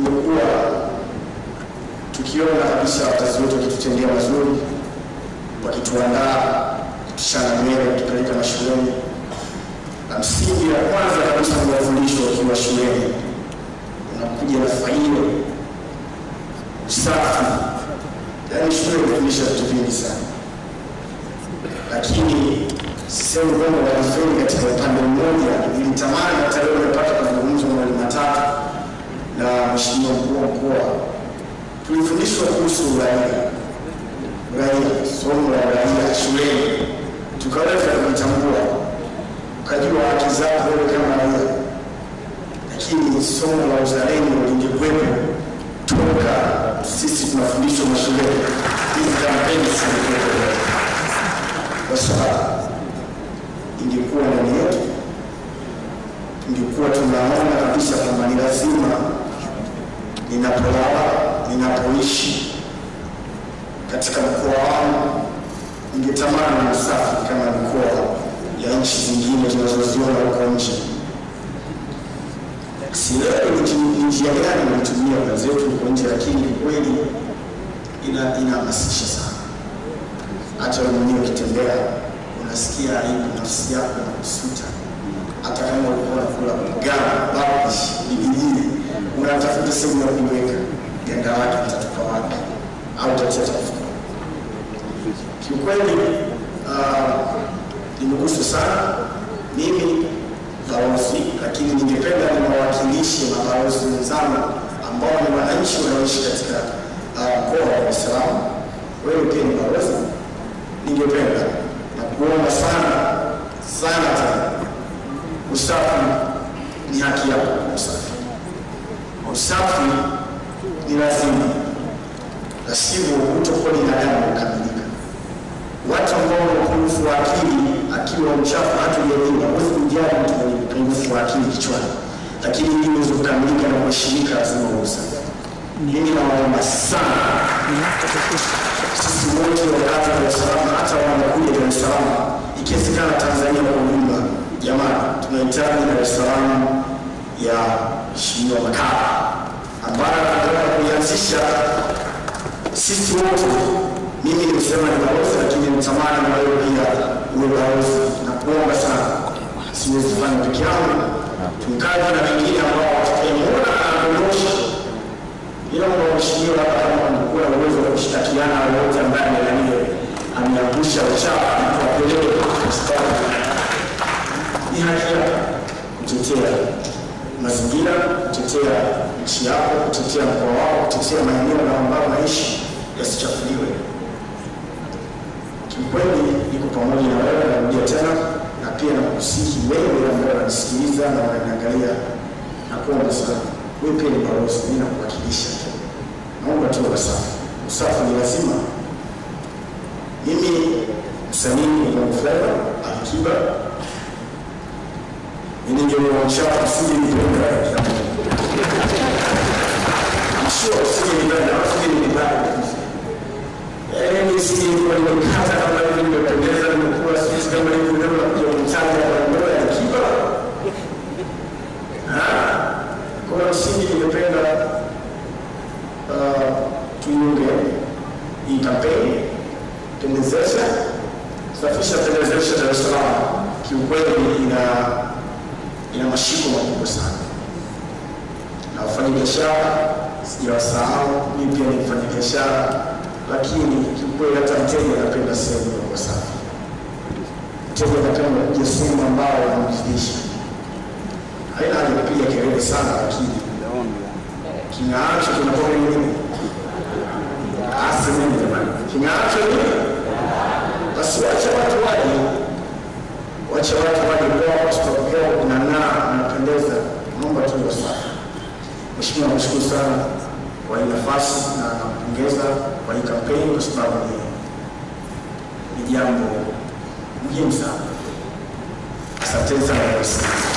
tumekuwa tukiona kabisa wazazi wetu wakitutendea mazuri, wakituandaa, kutushana nywele, kutupeleka mashuleni, na msingi ya kwanza kabisa ni mafundisho wakiwa shuleni, unakuja na faida, usafi. Yaani shule inafundisha vitu vingi sana, lakini sisemi kwamba wanafeli katika upande mmoja. Nilitamani hata leo nimepata kuzungumza mawili matatu na mheshimiwa mkuu wa mkoa, tulifundishwa kuhusu uraia, uraia, somo la uraia shuleni, tukaweza kujitambua, ukajua haki zako wewe kama raia, lakini somo la uzalendo lingekuwepo toka sisi tunafundishwa mashuleni, hizi kampeni zingekuwepo kwa sababu ingekuwa ndani yetu, ingekuwa tunaona kabisa kwamba ni lazima ninapolala, ninapoishi katika mkoa wangu, ningetamani usafi kama mikoa ya nchi zingine tunazoziona huko nje. Sielewi ni njia gani wanatumia wenzetu huko nje, lakini kweli ina inahamasisha sana. Hata wewe mwenyewe ukitembea unasikia aibu, nafsi yako inakusuta. Hata kama ulikuwa unakula mgao babish bibijini, unatafuta sehemu ya kuiweka ganda lake, utatupa wapi au utatia tafuta. Kiukweli nimeguswa sana mimi balozi, lakini ningependa niwawakilishe mabalozi wenzangu ambao ni wananchi wanaoishi katika mkoa wa Dar es Salaam. Wewe pia ni balozi, ningependa na kuomba sana sana tena, usafi ni haki yako. Usafi usafi ni lazima, na sivyo hutokuwa binadamu kukamilika. Watu ambao wana upungufu wa akili, akiwa mchafu hata ujaliwa, huwezi kujali mtu mwenye upungufu wa akili kichwani, lakini ili uweze kukamilika na kuheshimika, lazima uwe usafi. Mimi nawaomba sana sisi wote wakazi wa Dar es Salaam, hata wanakuja Dar es Salaam, ikiwezekana Tanzania kwa ujumla, jamani, tunahitaji Dar es Salaam ya Mheshimiwa Makala ambayo tunataka kuianzisha sisi wote. Mimi nimesema ni balozi, lakini nitamani na wewe pia uwe balozi na kuomba sana, siwezi kufanya peke yangu, tukaje na wengine ambao watakayemuona anadondosha ila kwa mheshimiwa hapa kama mkuu na uwezo wa kushtakiana wote ambaye amelania ameangusha uchafu kwa kelele ni haki yako kutetea mazingira, kutetea nchi yako, kutetea mkoa wako, kutetea maeneo na ambayo naishi yasichafuliwe. Kiukweli niko pamoja na wewe, narudia tena, na pia nakusihi wewe ambaye unanisikiliza na unaniangalia, na kuomba sana wewe pia ni balozi, mimi nakuwakilisha tu. Naomba tu usafi. Usafi ni lazima. Mimi msanii wa Bongo Flava Alikiba, ningeona uchafu usingenipenda, sio usingenipenda, usingenipenda yaani nisingekuwa nimekata kama hivi, nimependeza, nimekula sisi kama hivi, leo nakuja mchanga wa ndoa ya Alikiba kwa msingi ningependa uh, tuiunge hii kampeni pendezesha safisha pendezesha Dar es Salaam. Kiukweli ina ina mashiko makubwa sana, na wafanyabiashara sijawasahau, mimi pia ni mfanyabiashara, lakini kiukweli hata mteja anapenda sehemu iliyo safi. Mteja anapenda kuja sehemu ambayo anamridhisha haina haja kupiga kelele sana, lakini king'aacho kinakuwa nini? Asemeni jamani, king'aacho nini? Basi wacha watu waje, wacha watu waje kwao, tutapokea kunang'aa, unapendeza. Naomba tu wasafi. Mheshimiwa, nakushukuru sana kwa hii nafasi na nampongeza kwa hii kampeni kwa sababu ni ni jambo muhimu sana. Asanteni sana kwa kusikiliza.